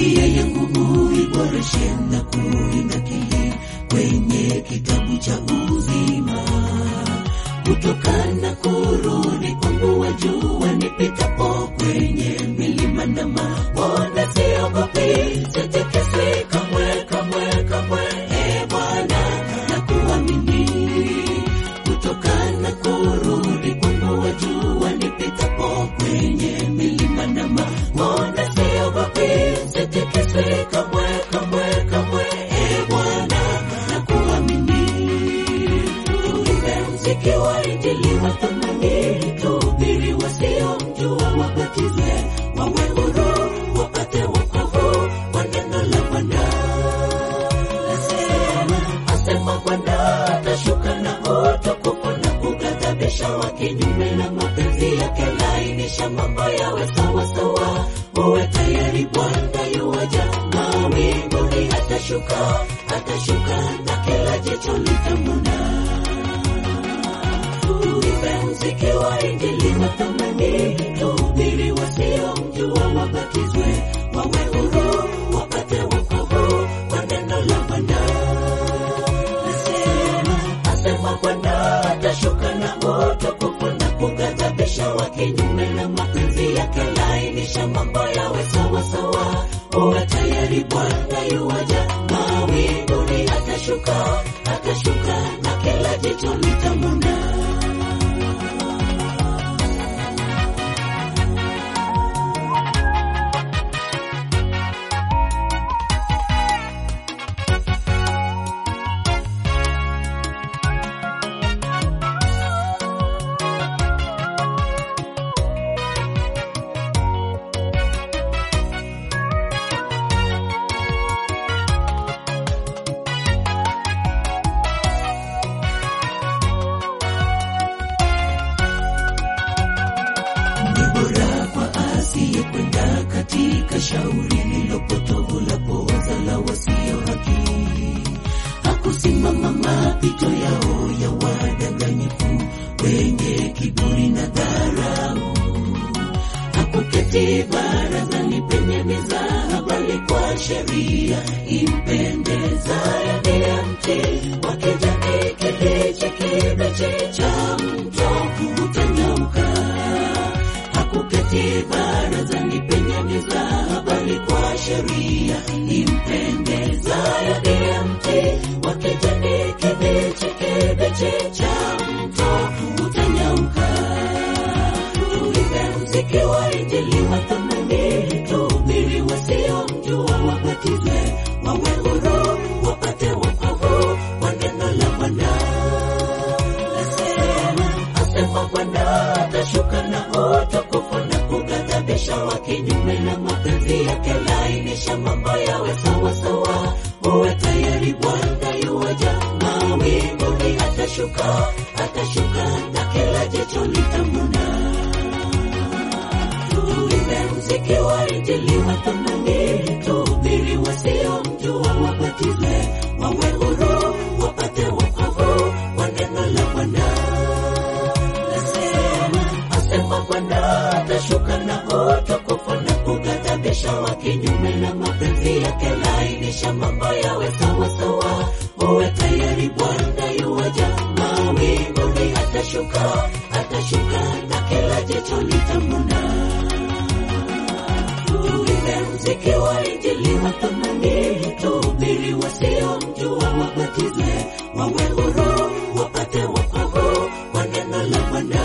nia yangu uiboreshe na kuinakili kwenye kitabu cha uzima kutokana kurudi kwangu wajua nipitapo kwenye milima na mabonde siogopi sitikiswi kamwe kamwe kamwe e bwana na kuamini kutokana kurudi kwangu wajua nipitapo kwenye milima na mabonde siogopi sitikiswi kamwe kamwe kamwe e bwana na kuamini tuimbe mziki wa injili wa thamani tuhubiri wasiomjua wabatizwe wawe huru wapate wokovu kwa neno la bwana asema asema bwana atashuka na utukufu na kughadhabisha wa kinyume na mapenzi yake lainisha mambo yawe sawasawa uwe tayari bwana yuwaja mawinguni atashuka atashuka na kila jicho litamwona tuimbe mziki wa injili wa thamani tuhubiri wasiomjua wabatizwe wawe huru wapate wokovu kwa neno la bwana asema asema bwana atashuka na utukufu na kughadhabisha wa kinyume na mapenzi yake lainisha mambo yawe sawasawa uwe tayari bwana yuwaja mawinguni atashuka atashuka na kila jicho litamwona ni bora kwa asiyekwenda katika shauri lilopotovu la poza la wasio haki hakusimama mapito yao ya wadanganyifu wenye kiburi na dharau hakuketi barazani penye mizaha bali kwa sheria impendezayo ndiye mti wa kijani kibichi kibichi cha mto utanyauka hakuketi barazani penye mizaha bali kwa sheria impendezayo ndiye mti wa kijani kibichi kibichi cha mto utanyauka tuimbe mziki wa injili wa thamani tuhubiri wasiomjua wabatizwe wawe huru wapate wokovu kwa neno la bwana asema asema bwana atashuka na utukufu na kughadhabisha wa kinyume na mapenzi yake lainisha mambo yawe sawasawa uwe tayari bwana yuwaja mawinguni atashuka atashuka na kila jicho litamwona tuimbe mziki wa injili wa thamani tuhubiri wasiomjua wabatizwe wawe huru wapate wokovu kwa neno la bwana asema asema bwana atashuka na utukufu na kughadhabisha wa kinyume na mapenzi yake lainisha mambo yawe sawasawa uwe tayari bwana yuwaja mawinguni atashuka atashuka na kila jicho litamwona tuimbe mziki wa injili wa thamani tuhubiri wasiomjua wabatizwe wawe huru wapate wokovu kwa neno la bwana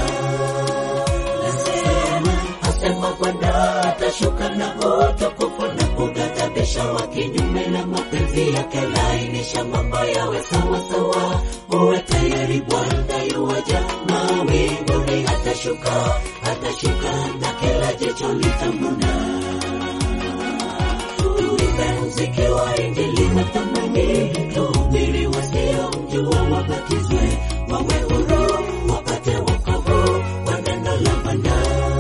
asema asema bwana atashuka na utukufu na kughadhabisha wa kinyume na mapenzi yake lainisha mambo yawe sawasawa uwe tayari bwana yuwaja mawinguni atashuka atashuka na kila jicho litamwona tuimbe mziki wa injili wa thamani tuhubiri wasiomjua wabatizwe wawe huru wapate wokovu kwa neno la bwana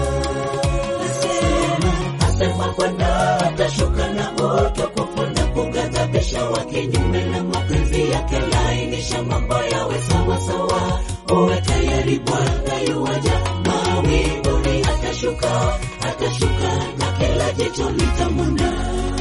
asema asema bwana atashuka na utukufu na kughadhabisha wa kinyume na mapenzi yake lainisha mambo yawe sawasawa uwe tayari bwana yuwaja mawinguni atashuka atashuka na kila jicho litamwona